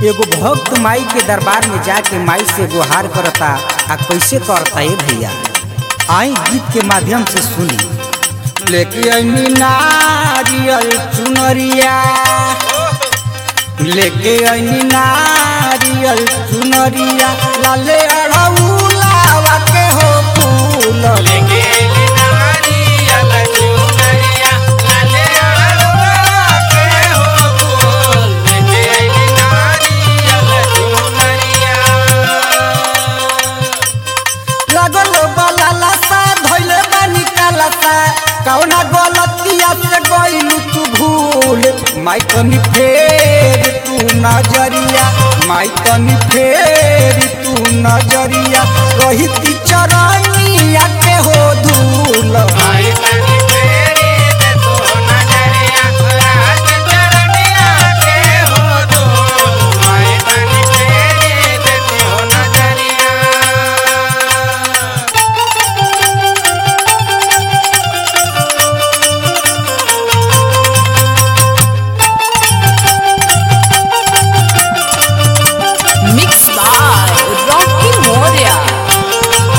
एगो भक्त माई के दरबार में जाके माई से गुहार करता आ कैसे करता ए भैया आई गीत के माध्यम से सुनी लेके अइनी नारियल चुनरिया लेके अइनी नारियल चुनरिया लाले अड़ौलावा के हो फूल लेके एली नारियल चुनरिया, लाले अड़हुआ के हो फूल। लेके एली नारियल चुनरिया। लगल बाला लसा धइले बानी कालसा कौना गलतिया से गइलू तू भूल माई तनी फेर तू नजरिया माई तनी फेर तू नजरिया रही चरनिया के हो धूल माई तनी फेरी दे तो नजरिया, राज चरनिया के हो धूल। माई तनी फेरी दे तो नजरिया। Mixed by Rocky Moria.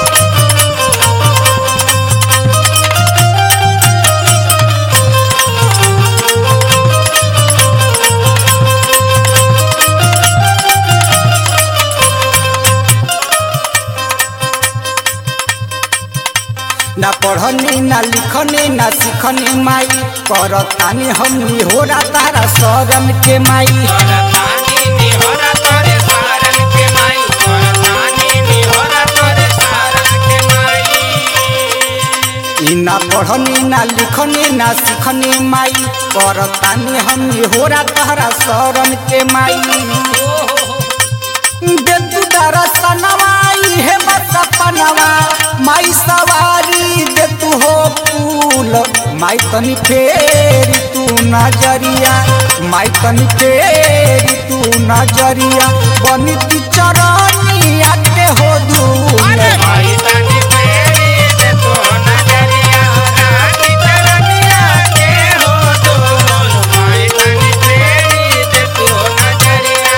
ना पढ़नी ना लिखनी ना सिखनी माई करतानी हमनी होरा तारा शरण के माई करतानी निहोरा तोरे सारन के माई करतानी निहोरा तोरे सारन के माई ई ना पढ़नी ना लिखनी ना सिखनी माई करतानी हमनी होरा तारा शरण के माई देतु दरसनवा इहे बस सपनवा माई सवारी देतु हो फूल माई तनी फेरी तू नजरिया माई तनी फेरी तू नजरिया बनिती चरनिया के हो धूल माई तनी फेरी दे तो नजरिया रानी चरनिया के हो डोल माई तनी फेरी दे तो नजरिया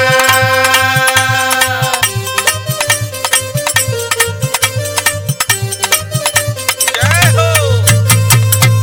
जय हो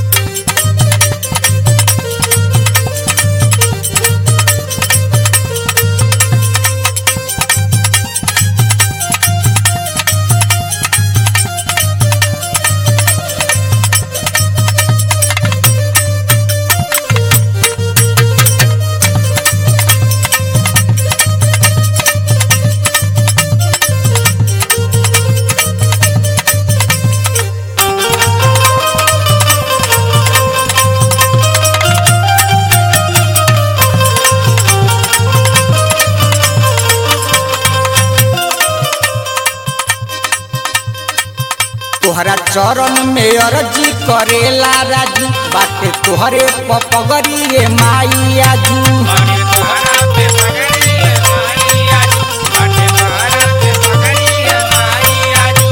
तोहरा चरण में अर्जी करेला राजू बाटे तोहरे पपगरी रे माई आजू बाटे तोहरा पे पगड़ी है माई आजू बाटे तोहरा पे पगड़ी है माई आजू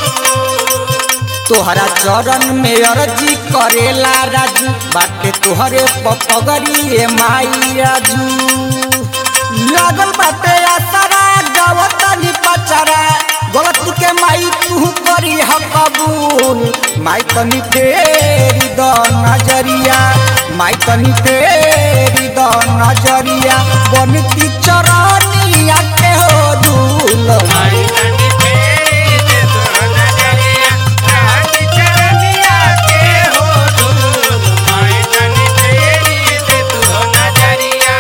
तोहरा चरण में अर्जी करेला राजू बाटे तोहरे पपगरी रे माई आजू लागल बाटे आसरा गवतनी पचरा गलती के माई तू करी ह कबूल माई तनी फेरी द नजरिया माई तनी फेरी द नजरिया बनती चरनिया के हो धूल माई तनी फेरी दे तो नजरिया रानी चरनिया के हो धूल माई तनी फेरी दे तो नजरिया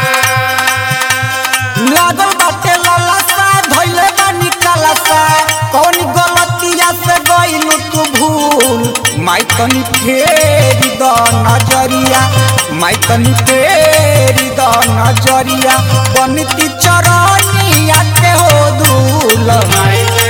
लागल बाटे ललसा धइले बानी कलसा कौन गलतिया से गइलू तू भूल माई तनी फेरी द नजरिया माई तनी फेरी द नजरिया बनती चरनिया के हो धूल माई